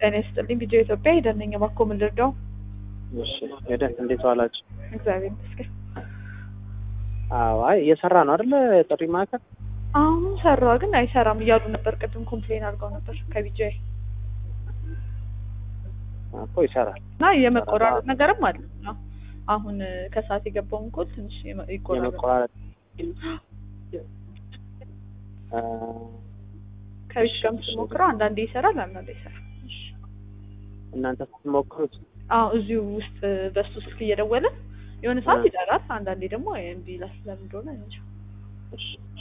ጤና ይስጥልኝ። ቪዲዮ ኢትዮጵያ ሄደን ነኝ። እባክዎ ምን ልርዳው? እሺ ሄደህ እንዴት ዋላችሁ? እግዚአብሔር ይመስገን። አዎ አይ እየሰራ ነው አይደለ? ጥሪ ማዕከል አሁን ሰራ ግን አይሰራም እያሉ ነበር። ቅድም ኮምፕሌን አድርገው ነበር ከቢጂአይ እኮ ይሰራል። እና የመቆራረጥ ነገርም አለ። አዎ። አሁን ከሰዓት የገባውን ኮል ትንሽ የመ- ይቆራረጥ የመቆራረጥ አ፣ ከቤት ጋር ስትሞክረው አንዳንዴ ይሰራል፣ አንዳንዴ ይሰራል። እሺ። እናንተ ስትሞክሩት አዎ እዚሁ ውስጥ በሱ ስልክ እየደወለ የሆነ ሰዓት እ። ይጠራል፣ አንዳንዴ ደግሞ እምቢ ይላል። ለምን እንደሆነ እንጃ። እሺ